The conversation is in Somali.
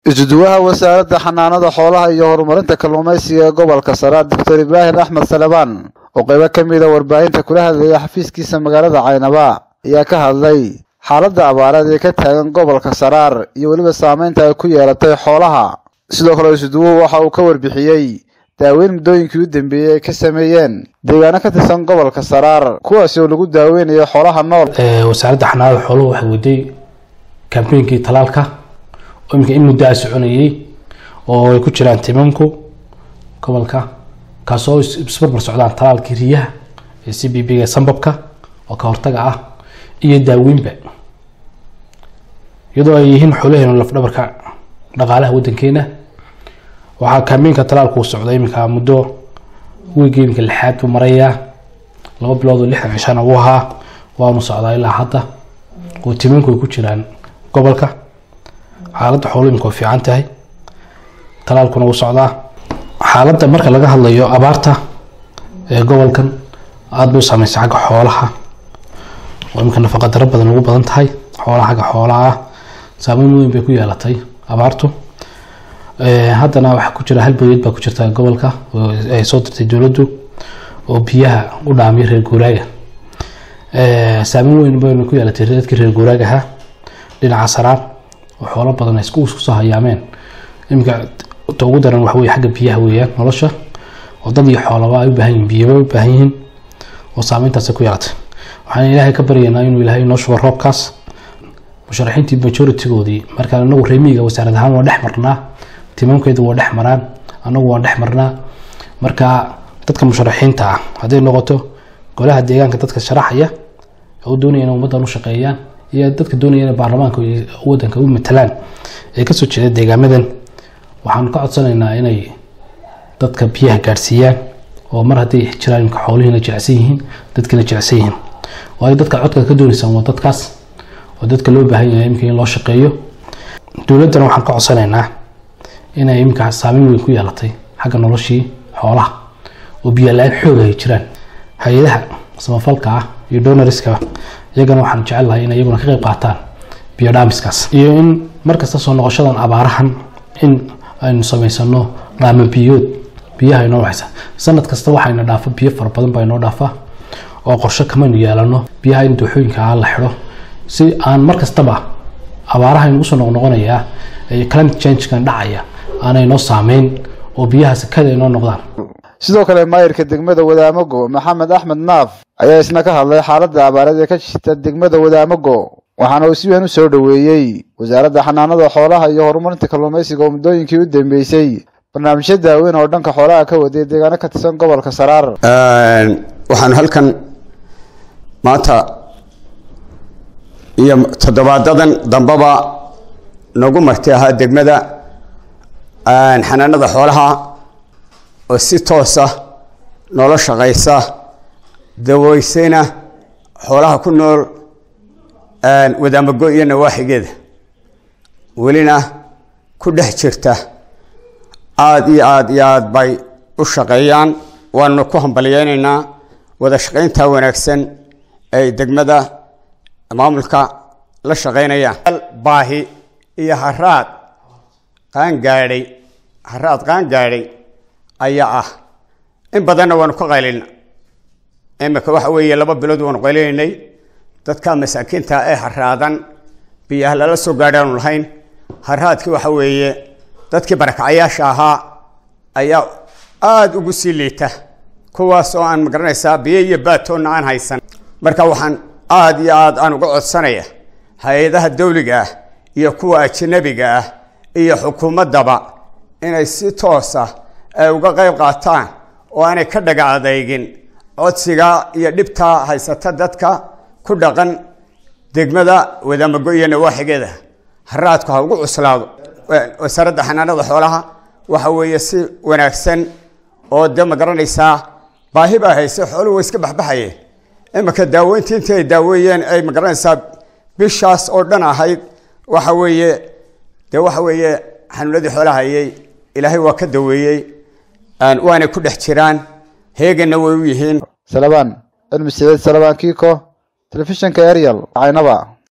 isuduwaha wasaaradda xanaanada xoolaha iyo horumarinta kalluumaysiga ee gobolka sare doctor ibraahim axmed salebaan oo qaybo ka mida warbaahinta kula hadlaya xafiiskiisa magaalada caynaba ayaa ka hadlay xaaladda abaareed ee ka taagan gobolka saraar iyo weliba saameynta ay ku yeelatay xoolaha sidoo kale isuduwuhu waxa uu ka warbixiyey daaweyn muddooyinkii u dambeeyey ay ka sameeyeen deegaano ka tirsan gobolka saraar kuwaasi oo lagu daaweynayo xoolaha nool wasaaradda xanaanada xooluhu waxay waday kambeynkii talaalka oo iminka in muddo a soconayey oo ay ku jiraan timanku gobolka kaasoo isbarbar socdaan talaalkii riyaha ee c b b ga sambabka oo ka hortaga ah iyo daaweynba iyadoo ay yihiin xoolaheenu lafdhabarka dhaqaalaha wadankeena waxaa kambeynka talaalku u socda iminka muddo wiiga iminka lixaad buu marayaa laba bilood oo lixdan cishana uu ahaa waanu socdaa ilaa hadda oo timanku ay ku jiraan gobolka xaaladda xoolo imika way fiican tahay talaalkuna wuu socdaa xaaladda marka laga hadlayo abaarta ee gobolkan aada bay u saameysa xagga xoolaha oo imika nafaqa daro badan ugu badan tahay xoolaha xagga xoolaha ah saameyn weyn bay ku yeelatay abaartu haddana waxaa ku jira hal boyad baa ku jirta gobolka oo ay soo dirtay dowladdu oo biyaha u dhaamiya reer guuraaga saameyn weyn bayna ku yeelatay dadkii reer guuraagaha dhinaca saraan oo xoolo badan ay isku soo hayaameen iminka ta ugu daran waxa weye xagga biyaha weeyaan nolosha oo dad iyo xoolaba ay u baahan yihin biyaba u baahan yihiin oo saameyntaasi ku yeelatay waxaan ilaahay ka baryaynaa inuu ilaahay inoo shubo roobkaas musharaxiintii majoritigoodii markaa anagu reemiga wasaarad ahaan waa dhex marnaa timaamkeedu waa dhex maraan anagu waan dhex marnaa marka dadka musharaxiinta ah hadday noqoto golaha deegaanka dadka sharaxaya oo doonaya inay ummaddan u shaqeeyaan iyo dadka doonaya inay baarlamaanka wadanka u matalaan ee kasoo jeeda deegaamadan waxaanu ka codsanaynaa inay dadka biyaha gaadhsiiyaan oo mar hadday jiraan imka xoolihiina jilicsan yihiin dadkiina jilicsan yihiin waayo dadka codka ka doonaysaan waa dadkaas oo dadka loo baahan yahay imika in loo shaqeeyo dowladdana waxaan ka codsanaynaa inay imika saameyn weyn ku yeelatay xagga noloshii xoolaha oo biyola-aan xoog ay jiraan hay-adaha samafalka ah iyo donoriska iyagana waxaan jecel lahay inay iyaguna ka qayb qaataan biyo dhaamiskaas iyo in markasta soo noqoshadan abaarahan in aynu samaysano dhaama biyood biyaha inoo waxaysa sanad kasta waxayna dhaafa biyo fara badan baa inoo dhaafa oo qorshe kamaynu yeelano biyaha in dooxooyinka ah la xidho si aan mar kastaba abaaraha inugu soo noqnoqonayaa ee climate changekan dhacaya aanay noo saameyn oo biyaha sakada inoo noqdaan sidoo kale maayirka degmada wadaamago maxamed axmed naaf ayaa isna ka hadlay xaaladda abaareed ee ka jirta degmada wadaamago waxaana uu si weyn u soo dhoweeyey wasaaradda xanaanada xoolaha iyo horumarinta kalluumaysiga oo muddooyinkii u dambeysay barnaamijyo daaweyn oo dhanka xoolaha ka waday deegaano ka tirsan gobolka saraar waxaanu halkan maanta iyo toddobaadadan dambaba nagu marti ahaa degmada xanaanada xoolaha oo si toosa noola shaqaysa daweysayna xoolaha ku nool wadaamago iyo nawaaxigeeda welina ku dhex jirta aada iyo aada iyo aada bay u shaqeeyaan waanuna ku hambalyeynaynaa wada shaqaynta wanaagsan ay degmada maamulka la shaqeynayaan baahi iyo haraad qaangaadhay haraad qaangaadhay ayaa ah in badanna waanu ka qaylina imika waxa weeye laba bilood waanu qaylinay dadka masaakiinta ee haraadan biyaha lala soo gaadhaanu lahayn haraadkii waxa weeye dadkii barakacayaasha ahaa ayaa aada ugu sii liita kuwaas oo aan magaranaysaa biyo iyo baatoonna aan haysan marka waxaan aada iyo aada aan uga codsanaya hay-adaha dawliga ah iyo kuwa ajanabiga ah iyo xukuumaddaba inay si toosa ay uga qayb qaataan oo aanay ka dhaga adeygin codsiga iyo dhibtaa haysata dadka ku dhaqan degmada wadaamago iyo nawaaxigeeda haraadku ha ugu cuslaado wasaaradda xanaanada xoolaha waxa weeye si wanaagsan oo de ma garanaysaa baahi baa hayse xooluhu way iska baxbaxayeen imika daaweyntii intii ay daaweeyeen ay ma garanaysaa bishaas oo dhan ahayd waxa weeye de waxa weeye xanuunadii xoolaha hayay ilaahay waa ka daweeyey waanay ku dhex jiraan heeganna way u yihiin salabaan cilmi sideed salabaan kiiko telefishinka ariel caynaba